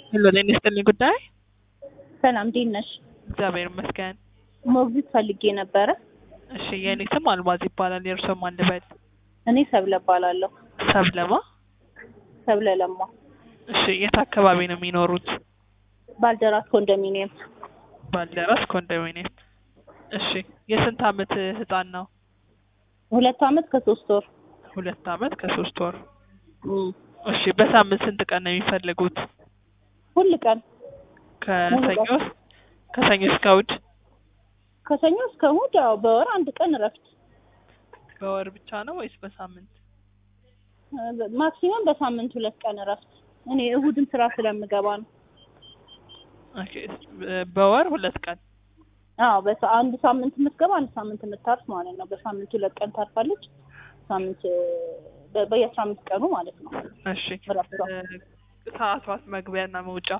ሄሎ ጤና ይስጥልኝ ጉዳይ ሰላም እንዴት ነሽ? እግዚአብሔር ይመስገን። ሞግዚት ፈልጌ ነበረ። እሺ የእኔ ስም አልማዝ ይባላል። የእርስዎ ማን ልበል? እኔ ሰብለ እባላለሁ። ሰብለማ። ሰብለ ለማ እሺ የት አካባቢ ነው የሚኖሩት? ባልደራስ ኮንዶሚኒየም። ባልደራስ ኮንዶሚኒየም። እሺ የስንት አመት ህፃን ነው? ሁለት አመት ከሶስት ወር። ሁለት አመት ከሶስት ወር። እም፣ እሺ በሳምንት ስንት ቀን ነው የሚፈልጉት? ሁል ቀን ከሰኞ ከሰኞ እስከ እሑድ? ከሰኞ እስከ እሑድ ያው በወር አንድ ቀን እረፍት። በወር ብቻ ነው ወይስ በሳምንት? ማክሲመም በሳምንት ሁለት ቀን እረፍት። እኔ እሑድም ስራ ስለምገባ ነው። ኦኬ በወር ሁለት ቀን። አዎ በሳ አንድ ሳምንት የምትገባ አንድ ሳምንት የምታርፍ ማለት ነው። በሳምንት ሁለት ቀን ታርፋለች። ሳምንት በ- በየአስራ አምስት ቀኑ ማለት ነው። እሺ እረፍቷ። እ፣ ሰዓቷት መግቢያና መውጫ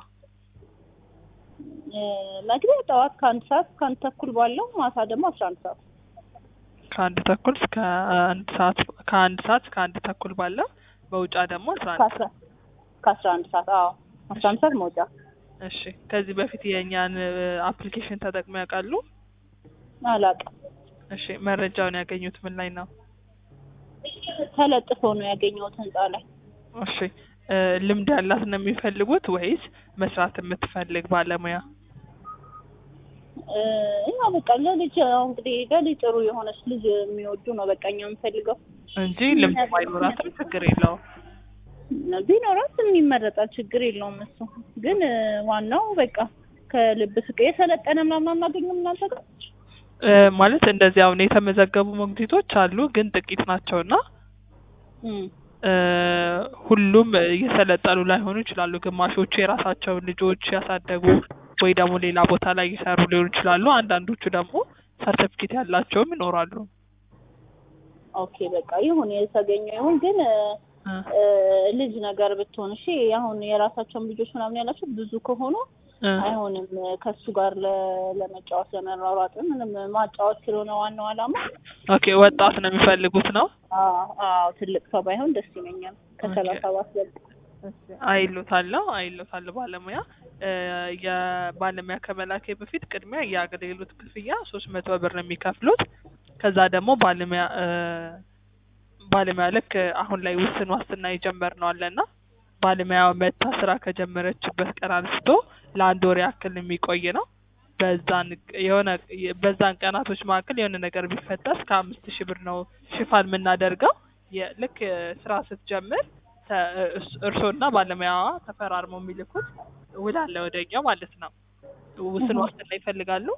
እ፣ መግቢያ ጠዋት ከአንድ ሰዓት እስከ አንድ ተኩል ባለው ማታ ደግሞ አስራ አንድ ሰዓት ከአንድ ተኩል እስከ አንድ ሰዓት ከአንድ ሰዓት እስከ አንድ ተኩል ባለው መውጫ ደግሞ አስራ አንድ ከአስራ ከአስራ አንድ ሰዓት አዎ አስራ አንድ ሰዓት መውጫ እሺ ከዚህ በፊት የእኛን አፕሊኬሽን ተጠቅመው ያውቃሉ? አላውቅም። እሺ መረጃውን ያገኙት ምን ላይ ነው? ተለጥፎ ነው ያገኘሁት ህንጻ ላይ። እሺ እ፣ ልምድ ያላት ነው የሚፈልጉት ወይስ መስራት የምትፈልግ ባለሙያ? እ፣ ያው በቃ ለልጅ ያው እንግዲህ ለልጅ ጥሩ የሆነች ልጅ የሚወዱ ነው በቃ እኛ የምንፈልገው። እንጂ ልምድ ባይኖራትም ችግር የለውም። ቢኖራት የሚመረጣል ችግር የለውም እሱ ግን እ፣ ዋናው በቃ ከልብ ፍቅር የሰለጠነ ምናምን አናገኝም እናንተ ጋር እ፣ ማለት እንደዚህ አሁን የተመዘገቡ ሞግዚቶች አሉ ግን ጥቂት ናቸውና እም፣ እ፣ ሁሉም እየሰለጠኑ ላይሆኑ ይችላሉ። ግማሾቹ የራሳቸውን ልጆች ያሳደጉ ወይ ደግሞ ሌላ ቦታ ላይ እየሰሩ ሊሆኑ ይችላሉ። አንዳንዶቹ ደግሞ ሰርተፊኬት ያላቸውም ይኖራሉ። ኦኬ በቃ ይሁን የተገኘው ይሁን ግን እ፣ እ፣ እ፣ ልጅ ነገር ብትሆን እሺ አሁን የራሳቸውን ልጆች ምናምን ያላቸው ብዙ ከሆኑ እ፣ አይሆንም ከሱ ጋር ለ- ለመጫወት ለመሯሯጥ ምንም ማጫወት ስለሆነ ዋናው ዓላማ ኦኬ ወጣት ነው የሚፈልጉት ነው አዎ አዎ ትልቅ ሰው ባይሆን ደስ ይለኛል ከሰላሳ ባስበልጥ አይሎታለሁ አይሎታለሁ ባለሙያ እ፣ የባለሙያ ከመላኬ በፊት ቅድሚያ የአገልግሎት ክፍያ ሶስት መቶ ብር ነው የሚከፍሉት። ከዛ ደግሞ ባለሙያ እ፣ ባለሙያ ልክ አሁን ላይ ውስን ዋስትና የጀመርነው አለና ባለሙያ መታ ስራ ከጀመረችበት ቀን አንስቶ ለአንድ ወር ያክል የሚቆይ ነው። በዛን የሆነ በዛን ቀናቶች መካከል የሆነ ነገር ቢፈጠር እስከ አምስት ሺህ ብር ነው ሽፋን የምናደርገው። የ- ልክ እ፣ ስራ ስትጀምር ተ- እርስ- እርስዎና ባለሙያዋ ተፈራርመው የሚልኩት ውል አለ ወደኛው ማለት ነው። ውስን እህ። ዋስትና ይፈልጋሉ።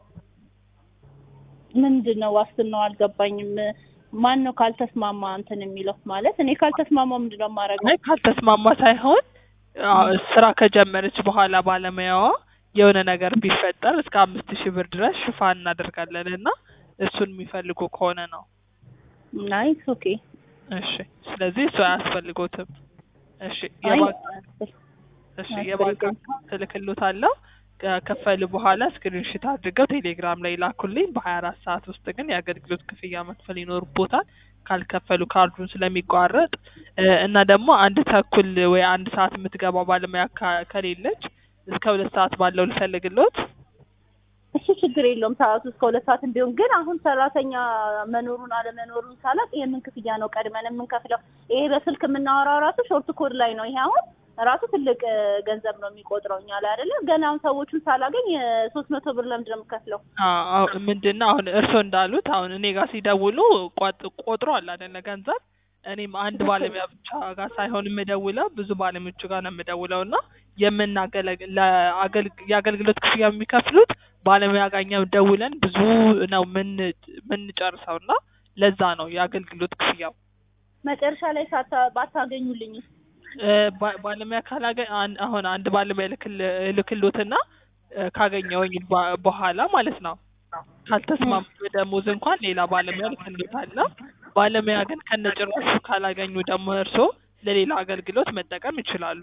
ምንድን ነው ዋስትናው አልገባኝም ማን ነው ካልተስማማ እንትን የሚለው ማለት እኔ ካልተስማማ ምንድን ነው የማደርገው አይ ካልተስማማ ሳይሆን አዎ፣ ስራ ከጀመረች በኋላ ባለሙያዋ የሆነ ነገር ቢፈጠር እስከ አምስት ሺህ ብር ድረስ ሽፋን እናደርጋለን እና እሱን የሚፈልጉ ከሆነ ነው። ናይስ ኦኬ እሺ፣ ስለዚህ እሱ አያስፈልጎትም። እሺ፣ አይ የባንክ እሺ የባንክ አካውንት እልክልዎታለሁ። ከከፈሉ በኋላ ስክሪንሽት አድርገው ቴሌግራም ላይ ላኩልኝ። በሀያ አራት ሰዓት ውስጥ ግን የአገልግሎት ክፍያ መክፈል ይኖርቦታል። ካልከፈሉ ካርዱን ስለሚቋረጥ እ፣ እና ደግሞ አንድ ተኩል ወይ አንድ ሰዓት የምትገባው ባለሙያ ካ- ከሌለች እስከ ሁለት ሰዓት ባለው ልፈልግልዎት። እሱ ችግር የለውም ሰዓቱ እስከ ሁለት ሰዓት ቢሆን ግን አሁን ሰራተኛ መኖሩን አለመኖሩን ሳላቅ የምን ክፍያ ነው ቀድመን የምንከፍለው ይሄ በስልክ የምናወራው ራሱ ሾርት ኮድ ላይ ነው ይሄ አሁን ራሱ ትልቅ እ፣ ገንዘብ ነው የሚቆጥረው እኛ ላይ አይደለ ገና አሁን ሰዎቹን ሳላገኝ ሶስት መቶ ብር ለምንድን ነው የምከፍለው አዎ ምንድን ነው አሁን እርስዎ እንዳሉት አሁን እኔ ጋር ሲደውሉ ቋጥ- ቆጥሯል አይደለ ገንዘብ እኔም አንድ ባለሙያ ብቻ ጋር ሳይሆን የምደውለው ብዙ ባለሙያዎቹ ጋር ነው የምደውለው እና የምናገለግ ለአገልግ- የአገልግሎት ክፍያ የሚከፍሉት ባለሙያ ጋር እኛ ደውለን ብዙ ነው ምን ምንጨርሰው እና ለዛ ነው የአገልግሎት ክፍያው መጨረሻ ላይ ሳታ ባታገኙልኝ እ፣ ባ- ባለሙያ ካላገ አን- አሁን አንድ ባለሙያ ልክል ልክሎትና እ፣ ካገኘሁኝ በ- በኋላ ማለት ነው ካልተስማሙ በደሞዝ እንኳን ሌላ ባለሙያ ልክሎታለሁ። ባለሙያ ግን ከነጭራሹ ካላገኙ ደግሞ እርስዎ ለሌላ አገልግሎት መጠቀም ይችላሉ።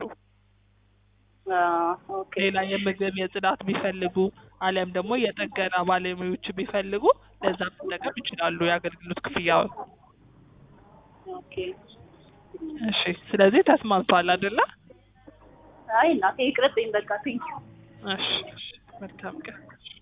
ኦኬ ሌላ የምግብ የጽዳት ቢፈልጉ አሊያም ደግሞ የጥገና ባለሙያዎች ቢፈልጉ ለዛ መጠቀም ይችላሉ የአገልግሎት ክፍያውን። ኦኬ እሺ፣ ስለዚህ ተስማምቷል አይደለ? አይ እናቴ ይቅርብኝ በቃ ቴንኪው እሺ እሺ መልካም ቀን